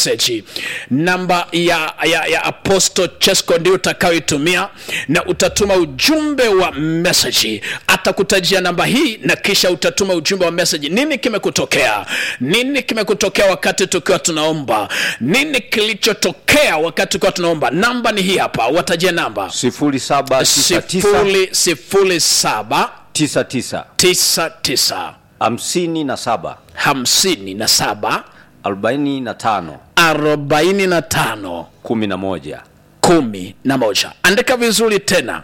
message namba ya, ya, ya apostle chesco ndio utakayoitumia na utatuma ujumbe wa message atakutajia namba hii na kisha utatuma ujumbe wa message nini kimekutokea nini kimekutokea wakati tukiwa tunaomba nini kilichotokea wakati tukiwa tunaomba namba ni hii hapa watajia namba 0799 sifuri sifuri saba 99 tisa tisa 57 hamsini na saba 45 arobaini na tano 11 kumi na moja andika vizuri tena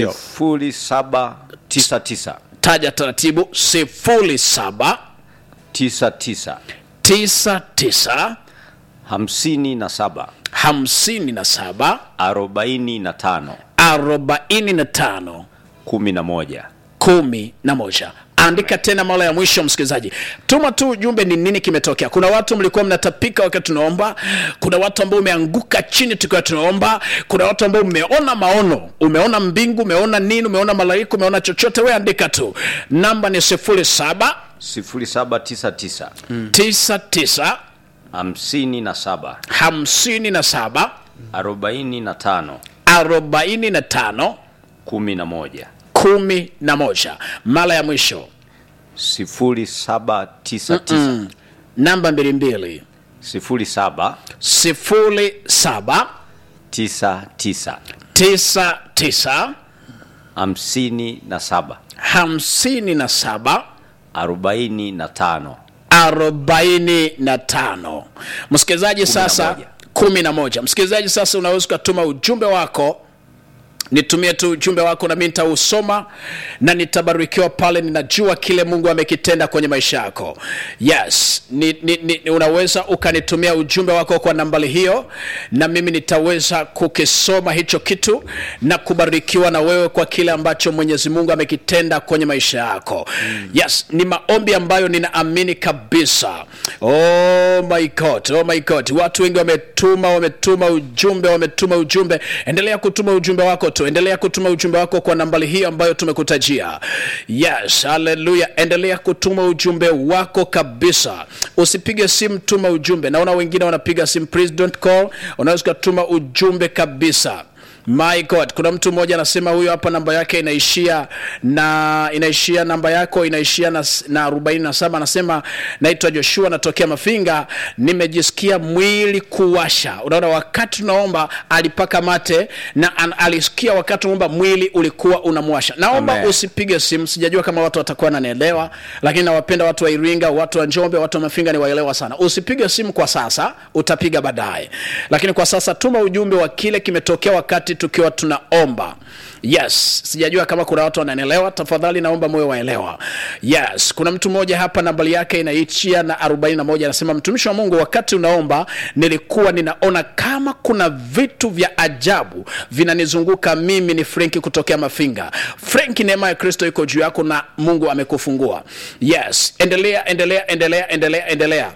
0799 taja taratibu sifuri saba 99 tisa tisa 57 hamsini na saba 45 arobaini na tano 11 kumi na moja andika tena mara ya mwisho msikilizaji tuma tu ujumbe ni nini kimetokea kuna watu mlikuwa mnatapika wakati tunaomba kuna watu ambao umeanguka chini tukiwa tunaomba kuna watu ambao umeona maono umeona mbingu umeona nini umeona malaika umeona chochote we andika tu namba ni sifuri saba 0799 tisa tisa 57 hamsini na saba 45 arobaini na tano 11 kumi na moja mara ya mwisho 0799 namba mbili mbili 07 sifuri saba 99 tisa tisa 57 hamsini na saba 45 arobaini na tano msikilizaji sasa moja. kumi na moja msikilizaji sasa unaweza ukatuma ujumbe wako nitumie tu ujumbe wako nami nitausoma na nitabarikiwa pale ninajua kile mungu amekitenda kwenye maisha yako yes ni, ni, ni, unaweza ukanitumia ujumbe wako kwa nambari hiyo na mimi nitaweza kukisoma hicho kitu na kubarikiwa na wewe kwa kile ambacho mwenyezi mungu amekitenda kwenye maisha yako mm. yes ni maombi ambayo ninaamini kabisa oh my god oh my god watu wengi wametuma wametuma ujumbe wametuma ujumbe endelea kutuma ujumbe wako tu endelea kutuma ujumbe wako kwa nambari hii ambayo tumekutajia yes haleluya endelea kutuma ujumbe wako kabisa usipige simu tuma ujumbe naona wengine wanapiga simu please don't call unaweza ukatuma ujumbe kabisa my god kuna mtu mmoja anasema huyo hapa namba yake inaishia na inaishia namba yako inaishia na, na 47 anasema naitwa joshua natokea mafinga nimejisikia mwili kuwasha unaona wakati tunaomba alipaka mate na an, alisikia wakati tunaomba mwili ulikuwa unamwasha naomba Amen. usipige simu sijajua kama watu watakuwa nanielewa lakini nawapenda watu wa iringa watu wa njombe watu wa mafinga ni waelewa sana usipige simu kwa sasa utapiga baadaye lakini kwa sasa tuma ujumbe wa kile kimetokea wakati tukiwa tunaomba yes sijajua kama kuna watu wananielewa tafadhali naomba moyo waelewa yes kuna mtu mmoja hapa nambari yake inaishia na 41 anasema mtumishi wa mungu wakati unaomba nilikuwa ninaona kama kuna vitu vya ajabu vinanizunguka mimi ni frenki kutokea mafinga frenki neema ya kristo iko juu yako na mungu amekufungua yes endelea endelea endelea endelea endelea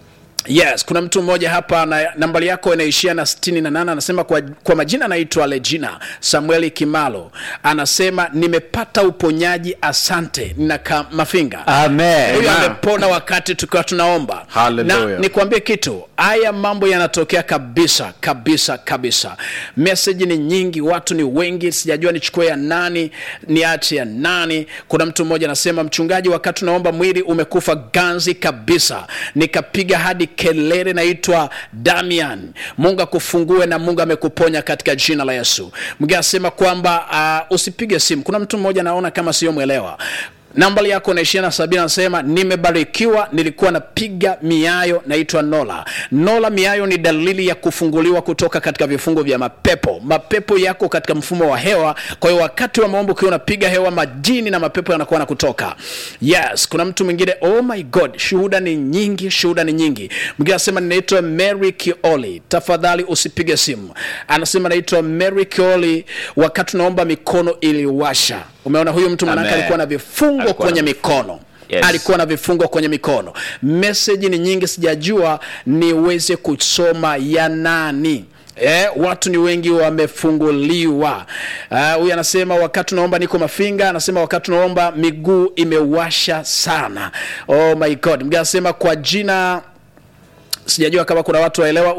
yes kuna mtu mmoja hapa na nambari yako inaishia na 68 anasema kwa, kwa majina anaitwa legina samueli kimalo anasema nimepata uponyaji asante nina mafinga Amen. huyo Amen. amepona wakati tukiwa tunaomba Hallelujah. na nikwambie kitu haya mambo yanatokea kabisa kabisa kabisa meseji ni nyingi watu ni wengi sijajua nichukue ya nani niache ya nani kuna mtu mmoja anasema mchungaji wakati tunaomba mwili umekufa ganzi kabisa nikapiga hadi kelele naitwa damian mungu akufungue na mungu amekuponya katika jina la yesu mwingine anasema kwamba uh, usipige simu kuna mtu mmoja naona kama sio mwelewa nambari yako naishia na sabini anasema nimebarikiwa nilikuwa napiga miayo naitwa nola nola miayo ni dalili ya kufunguliwa kutoka katika vifungo vya mapepo mapepo yako katika mfumo wa hewa kwa hiyo wakati wa maombi ukiwa unapiga hewa majini na mapepo yanakuwa na kutoka yes kuna mtu mwingine oh my god shuhuda ni nyingi shuhuda ni nyingi mwingine anasema ninaitwa mary kioli tafadhali usipige simu anasema naitwa mary kioli wakati unaomba mikono iliwasha umeona huyu mtu manake Amen. alikuwa na vifungo Alikuwa kwenye na mikono Yes. alikuwa na vifungo kwenye mikono meseji ni nyingi sijajua niweze kusoma ya nani Eh, watu ni wengi wamefunguliwa Ah, huyu uh, anasema wakati unaomba niko mafinga anasema wakati unaomba miguu imewasha sana oh my god mgine anasema kwa jina sijajua kama kuna watu waelewa